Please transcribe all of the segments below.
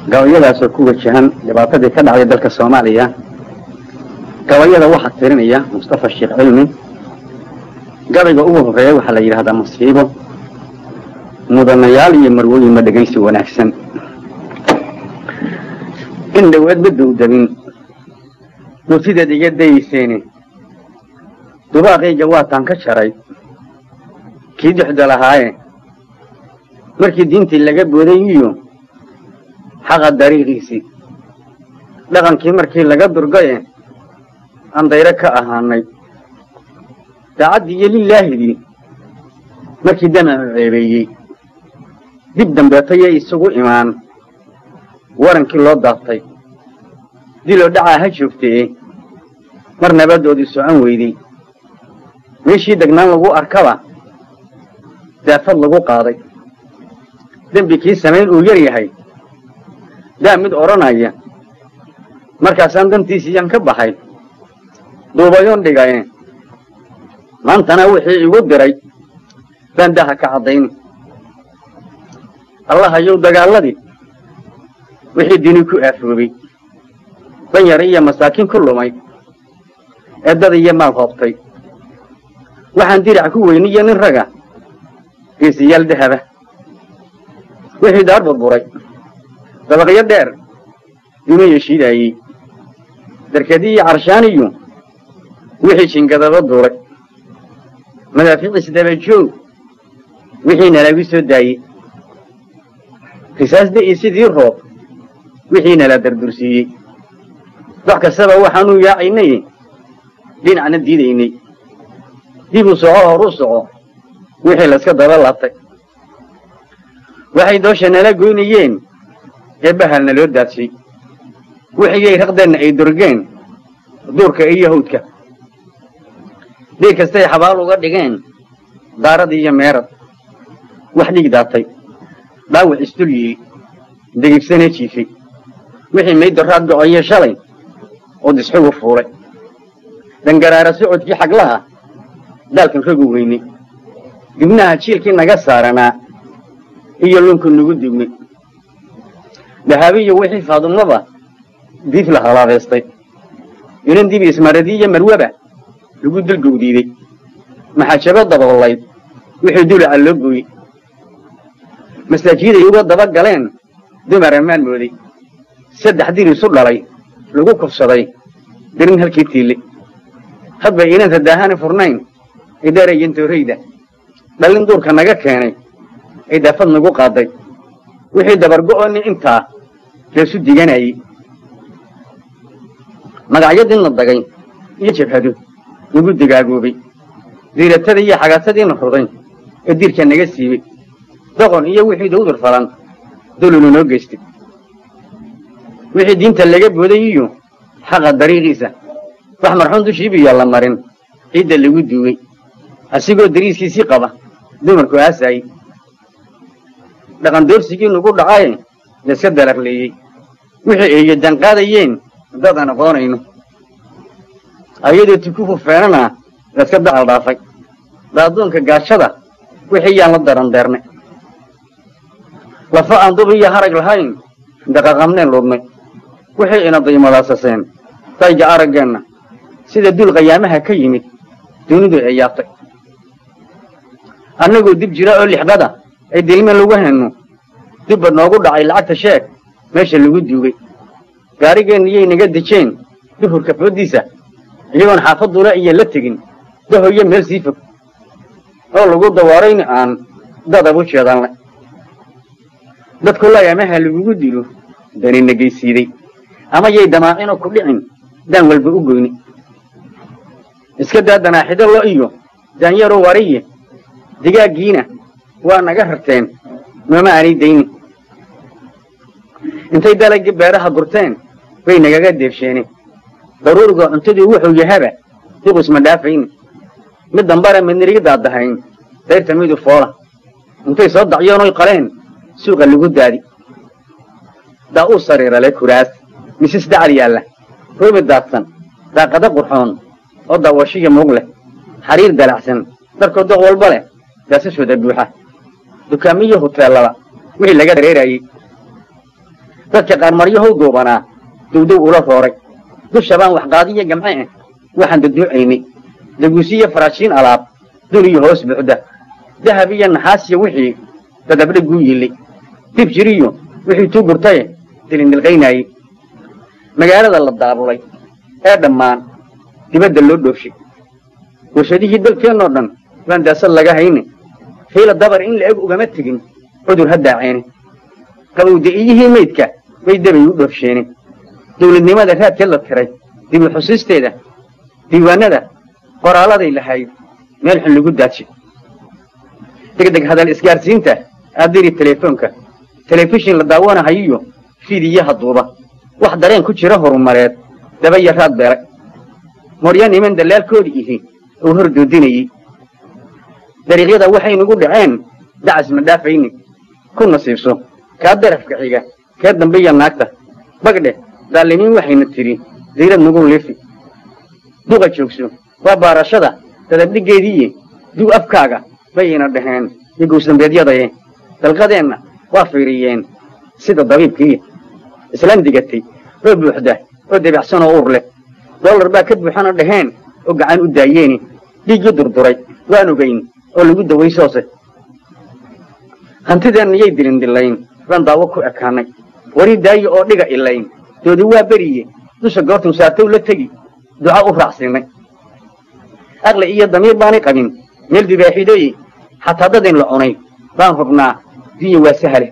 gabayadaasoo ku wajahan dhibaatadii ka dhacday dalka soomaaliya gabayada waxaa tirinaya mustafa sheekh cilmi gabayga ugu horreeya waxaa la yidhahdaa masiibo mudanayaal iyo marwooyin ma dhegaysi wanaagsan in dhowaad ma dowdabin murtideed iga dayayseeni dubaaqayga waataan ka jaray kii duxda lahaaye markii diintii laga booday iyo xaqa dariiqiisii dhaqankii markii laga durgaye aan dayro ka ahaanay daacaddii iyo lilaahidii markii damacu ceebeeyey dib dambeetayay isugu imaan warankii loo daaftay diloo dhacaa ha joogtee mar nabadoodii socon weydey meeshii degnaan lagu arkaba daafad lagu qaaday dembi kii samayn uu yar yahay daa mid odhanaya markaasaan dantiisiiyaan ka baxay duubayoon dhigaye maantana wixii igu diray baan daha ka caddayni allahayow dagaaladii wixii dini ku aafoobay danyar iyo masaakiin ku lumay eeddada iyo maal hoobtay waxaan dirac ku weyniyo nin raga geesiyaal dahaba wixii daar burburay dabaqyo dheer dumaya shiidaayey darkadii iyo carshaaniyu wixii jingadaba duulay madaafiicis dabajoog wixii nalagu soo daayey risaas da'i sidii roob wixii nala dardursiiyey wax kastaba waxaanuu yaacaynay dhinacna diidaynay dib u soco hor u soco wixii layska daba laabtay waxay doosha nala goynayeen ee bahal naloo daadshay wixigay raqdeenna ay durgeen duurka iyo hawdka dhiig kastay xabaal uga dhigeen daarad iyo meerad wax dhiig daatay dhaawac isdul yidhi degigsanee jiifay wixii maydoraad gocoyo shalay oo disxugu fuulay dangaraara socodkii xaglaha daalkan rogu weynay dibnaha jiilkii naga saaranaa iyo lunku nagu dibnay dhahaabiyo wixii faadumaba diif la halaabeystay inan dibi ismaradi iyo marwaba lagu dulgowdiiday maxaajabo daboolayd wixii dulaca loo gooyey masaajiiday uga daba galeen dumar ammaan mooday saddex dir isu dhalay lagu kufsaday dirin halkii tiille hadbay inanta daahani furnayn ay dheerayen toorayda dhallin duurka naga keenay ay daafad nagu qaaday wixii dabargo'ooni intaa leesu diganayey magacyadii na dagay iyo jabhado nagu digaagoobay diiratadii iyo xagaatadiina ruday ee diirka naga siibay doqon iyo wixii dawdur falan dulunu noo geystay wixii diinta laga booday iyo xaqa dariiqiisa wax marxuun dushiibiyaa la marin ciidda lagu duugay asigoo dariiskiisii qaba dumarku aasaayey dhaqan doorsigii nagu dhacaye layska dararleeyey wixii eeyo danqaadayeen dadaan aqoonayno ayadoo tukufu feenana layska dacal dhaafay daaduunka gaashada wixii yaan la darandeernay lafa aan dub iyo harag lahayn daqaqamneen luudnay wixii ina daymadasaseen dayga araggeenna sida dul qayaamaha ka yimid dunidu ay yaabtay annagoo dib jira oo lixqada ay dilme lagu henno dibba noogu dhacay lacagta sheeg meesha lagu duugay gaarigeenna naga dejeen duhurka fooddiisa iyagoon xaafadula iyo la tegin dahoyo meel sii fog oo lagu dawaarayni aan dadabu jeedanle dadku layaamaha lagugu dilo dani nagaysiiday ama yay damaacino ku dhicin daan walba u goyni iska daa danaaxido lo iyo daanyaro wariye digaaggiina waa naga rarteen nooma aanay dayni intay dalagii beeraha gurteen bay nagaga deebsheeneen daruuriga cuntadii wuxuu yahaba duqisma dhaafayni mid dambara midnirigi daadahayn dayrta midu foola intay soo dacyoonoy qaleen suuqa lagu daadi daa uu sariirale kuraas misis dacal yaalla roobi daadsan daaqada qurxoon oo daawashiya muug leh xariir dalacsan dharkoo doq walba leh daasashooda buuxa dukaamiyo huteellada wixii laga dareerayey dadka qaar maryahow duubanaa dowdow ula rooray dusha baan waxqaadiyo gamce ah waxaan daduucaynay daguusiyo faraashiin alaab dun iyo hoos buuxda dahab iyo naxaasiyo wixii dadabdhaguu yillay dib jiriyo wixii tuu gurtaye dilindilqaynaayey magaalada la daabulay ee dhammaan dibadda loo dhoofshay warshadihii dalkeennoo dhan baan daasad laga hayne fiila dabar in la-eg ugama tegin cudur ha daaceene qabowda-iyihii maydka bay debay u dhoofsheene dawladnimada raadkeed la tiray dib u xusiisteeda diiwaanada qoraaladay lahayd meel xun lagu daadshay degdeg hadal isgaarsiinta aadiri telefoonka telefishin la daawanahayiyo fiidiyaha duuba wax dareen ku jira horumareed daba iyo raad beelay morya niman dallaalkoodii ihi uu hor doodinayey dariiqyada waxay nugu dhaceen dacas ma dhaafayni ku nasiibso kaa darafka xiga kee dambiya naagta bagdhe daalimiin waxayna tidhi dayrad nugu liifi duqa joogso waa baarashada dadabdhigeediiye dug afkaaga bayayna dhaheen iyo gowsdambeedyadaye dalqadeenna waa fiiriyeen sida dabiibkii islaan digatay oo buuxda oo debacsan oo uur leh dollar baa ka buuxana dhaheen oo gacan u daayeeni dhiiggii durduray waan ogayn oo lagu dawaysoose hantideenna yay dilindilayn baan daawo ku ekaanay wari daaye oo dhiga ilayn doodi waa beriye dusha goortuu saartow la tegi duca u raacsiinay aqli iyo damiir baanay qabin meel dibaaxidoye xataa dadayn la cunay baan hubnaa dinya waa sahale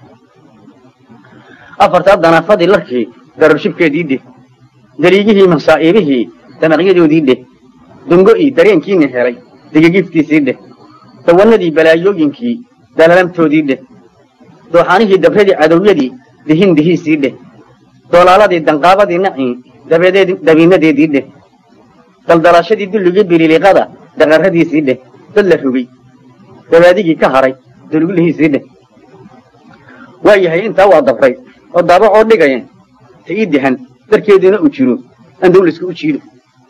afartaa danaafadii larkii dararshibkeedii dheh daliigihii masaa'iibihii damaqyadoodii dheh dungo'ii dareenkiina helay digigiftiisii dheh dawanadii balaayooyinkii dalalamtoodii dheh dooxanihii dabradii cadowyadii dihin dihiisii dheh doolaaladii danqaabadii nacii dabiinadeedii dheh daldalaashadii dulligii bililiqada daqarradiisii dheh dad la rogay dabaadigii ka haray dulglihiisii dheh waa yahay intaa waa dabray oo daabacoo dhigaya ta ii dihan darkeeduna u jiro aan dawliska u jiido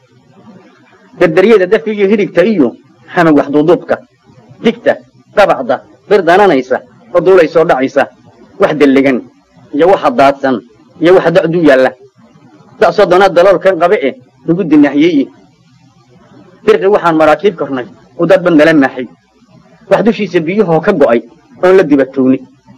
dardaryada dafigiyo hidhigta iyo xamag waxduuduubka digta dabacda bir dananaysa oo duulay soo dhacaysa wax dellegan iyo waxa daadsan iyo waxa dacduu yaalla da'soo doonaa daloolkan qabe eh lagu dinaahiyeye dirqi waxaan maraakiib kornay u dad bad nala maaxay wax dushiisa biyuhoo ka go'ay oon la dibatownay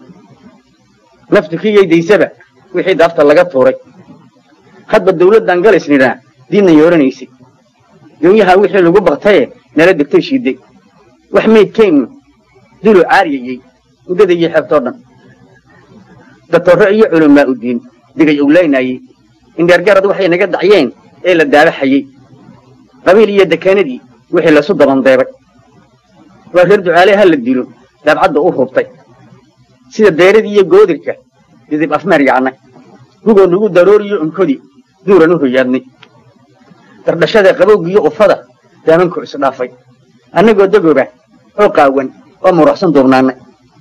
naftu kiyay daysaba wixii daafta laga tuuray hadba dawladdan galaysnidhaa diidna yooranaysay dunyaha wixii lagu baktaye nala degtay shiiday wax maydkeennu dulu caariyayey muddadaiyo xeebtoo dhan datorro iyo culumaa u diin digay owlaynayey indheergarad waxay naga dacyeen ee la daabaxayey qabiil iyo dekaanadii wixii lasu dabandeebay waa reer ducaale ha la dilo daabcadda u hubtay sida deeradii iyo goodirka didib afmeer yacnay gugoo nugu darooriyo unkodi duuran u hoyaadnay dardhashada qabowgiyo ufada daamanku isdhaafay annagoo degooba oo qaawan oo muruxsan duubnaanay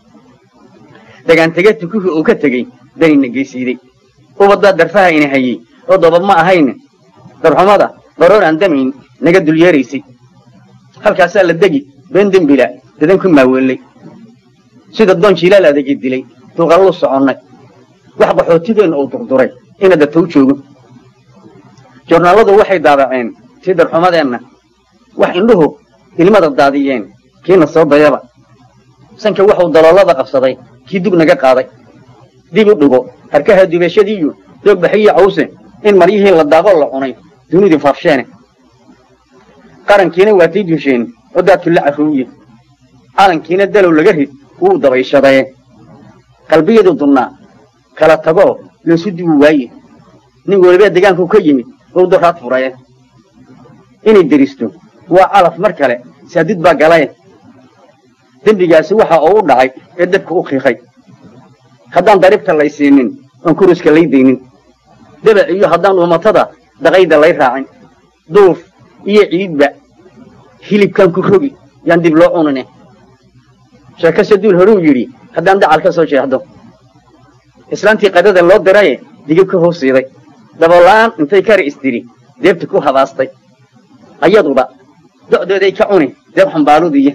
dagaantege tukuhii uu ka tegey danina geysiiday ubadbaa darfaha ina hayey oo dobab ma ahayne darxumada baroor aan damayn naga dulyeeraysay halkaasaa la degi been dembila dadan ku maaweellay sida doon jiilaal adagi dilay duuqallu soconnay wax qaxootideenna uu durduray ina datow joogo jornaalladu waxay daabaceen tii darxumadeenna wax indhuhu ilmada daadiyeen kiina soo dayaba sanka waxuu daloolada qabsaday kii dug naga qaaday dib u dhigo harkaha dubashadiiyo doogbaxiyo cawse in maryihii la daaqoo la cunay dunidii faafsheene qarankiina waatay dusheen oo daadku la carruuye calankiina dalow laga rid wuu dabayshadaye qalbiyadu dunnaa kala tagoo loosu duwi waaye nin welibee degaanku ka yimid ou doraad furaye inay deristo waa calaf mar kale saadid baa galaye dembigaasi waxa uu u dhacay ee dabka u qiiqay haddaan daribta lay siinin oon kuruska lay daynin dabac iyo haddaan umatada daqayda lay raacin duuf iyo ciidba hilibkan ku rogi yaan dib loo cunine sheekase duul horuu yidhi haddaan dacal ka soo jeexdo islaantii qadada loo diraye digib ka hoosiiday daboola'aan intay kari istiri deebta ku habaastay ayaduba do'dooday ka cuni deeb xambaaludiya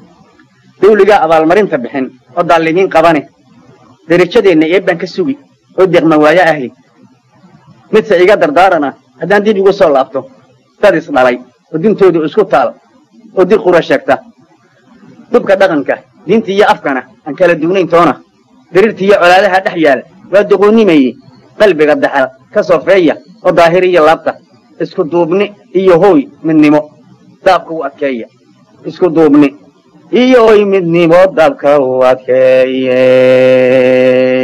dawligaa abaalmarinta bixin oo daalimiin qabane derajadeenna eebbaan ka sugi oo deeqma waayo ahi midse iga dardaarana haddaan dib igu soo laabto dad is dhalay oo dintoodu isku taal oo dir qura sheegta dubka dhaqanka diinta iyo afkana aan kala dugnayn toona diriirta iyo colaadaha dhex yaala waa doqoonimayey qalbiga daxal ka soofeeya oo daahir iyo laabta isku duubni iyo hooy midnimo daabka u adkeeya isku duubni iyo hooy midnimo daabka u adkeeye